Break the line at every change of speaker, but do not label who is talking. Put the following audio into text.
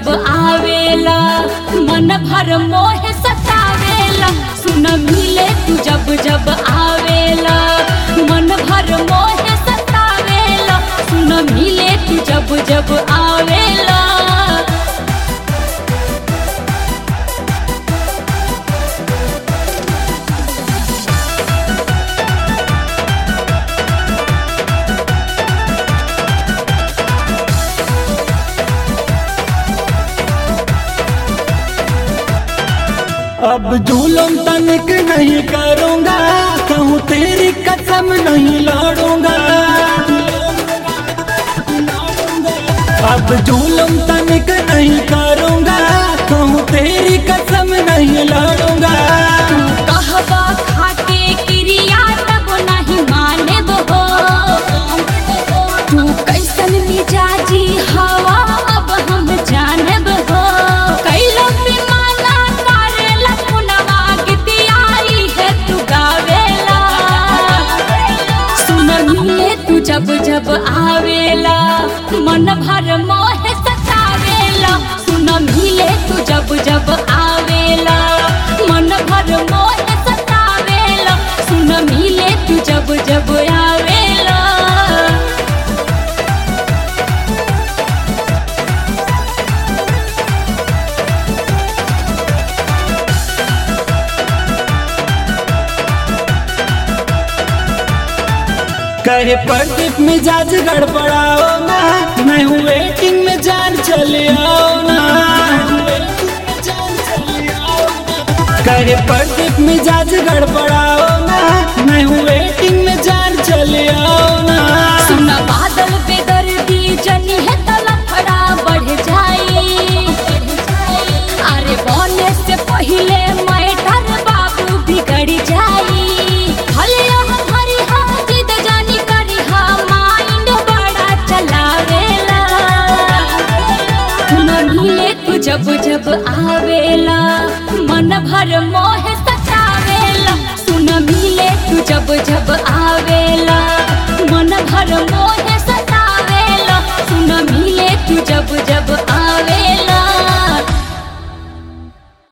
जब आवेला मन भर मोह सतावेला सुन मिले तू जब जब आवेला मन भर मोह सतावेला सुन मिले तू जब जब आवेला
अब जुलम तनिक नहीं करूंगा कहूँ तेरी कसम नहीं लड़ूंगा अब जुलम तनिक नहीं करूंगा कहूँ तेरी कसम नहीं लड़ूंगा
कहबा खाके क्रिया तब नहीं मानेब हो तू कैसन मिजाजी हवा अब हम जानब हो कैलो बेमाना करेला पुनवा गीतियाई है तू गावेला सुन मिले तू जब जब आवेला मन भर मोह सतावेला सुन मिले तू जब जब आवेला मन भर मोह सतावेला सुन मिले तू जब जब आवेला
कहे प्रदीप मिजाज गड़बड़ाओ ना मैं हूँ वेटिंग में जान चले आओ ना कहे प्रदीप मिजाज गड़बड़ाओ ना मैं हूँ वेटिंग में जान चले आओ ना
सुन बादल पे दर्दी जनी है तलफड़ा बढ़ जाई अरे बोले से पहले मैटर बाबू बिगड़ जाई भले हम हरी हा जिद जानी करी हा माइंड बड़ा चलावेला न मिले तू जब जब आवेला मन भर मोह सतावेला सुन मिले तू जब जब आवेला मन भर मोह सतावेला सुन मिले तू जब जब आ